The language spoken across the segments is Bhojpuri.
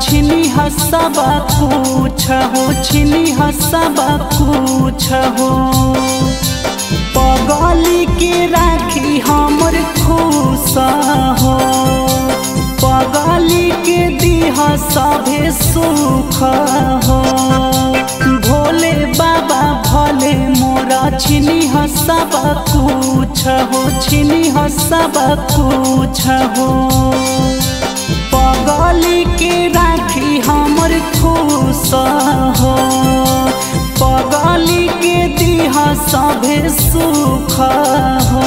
छिनी सब कुछ हो छिनी सब कुछ हो पगली के राखी हमर खुश हो पगली के दीह सभे सुख हो भोले बाबा भले मोरा छिनी सब कुछ हो छिनी सब कुछ हो पगली के राखी हमर खुश हो पगली के दीह सभे सुख हो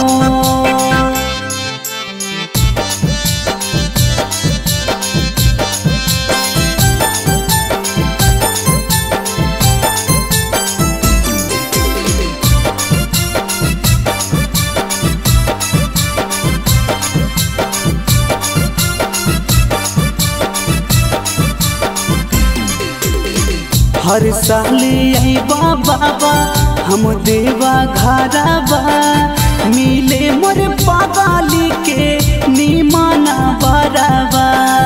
हर साल अबा बाबा हम देवा घरबा मिले मोर पगाली के निमाना बराबा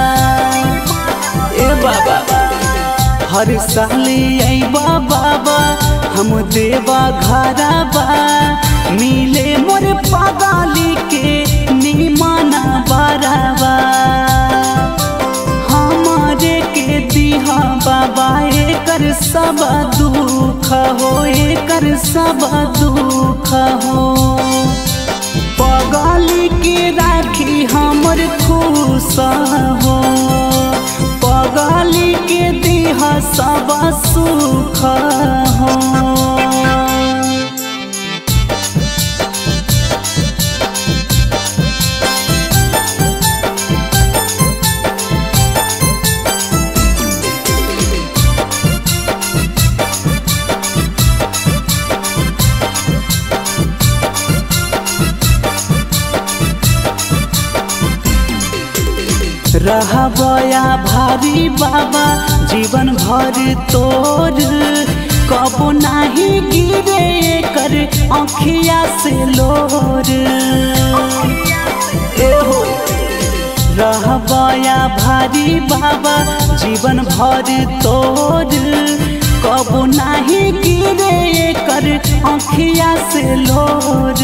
ए बाबा हर साल अबा बाबा हम देवा घरबा मिले मोर पगाली के निमाना बराबा हमारे के दिहा बाबा एकर सब दुख हो एकर सब दुख हो पगली के राखी हमर खुश हो पगली के दिह सब सुख हो रहबया भारी बाबा जीवन भर तोर कबो नाही गिरे कर आँखिया से लोर एहो रहबया भारी बाबा जीवन भर तोर कबो नाही गिरे कर आँखिया से लोर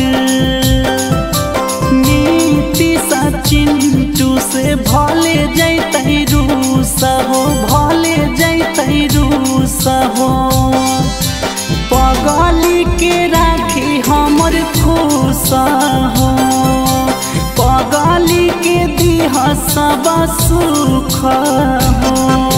नीति सचिंटू से भले जैतै रूस हो भले जैतै रूस हो पगली के राखी हमर खुश हो पगली के दिह सब सुख हो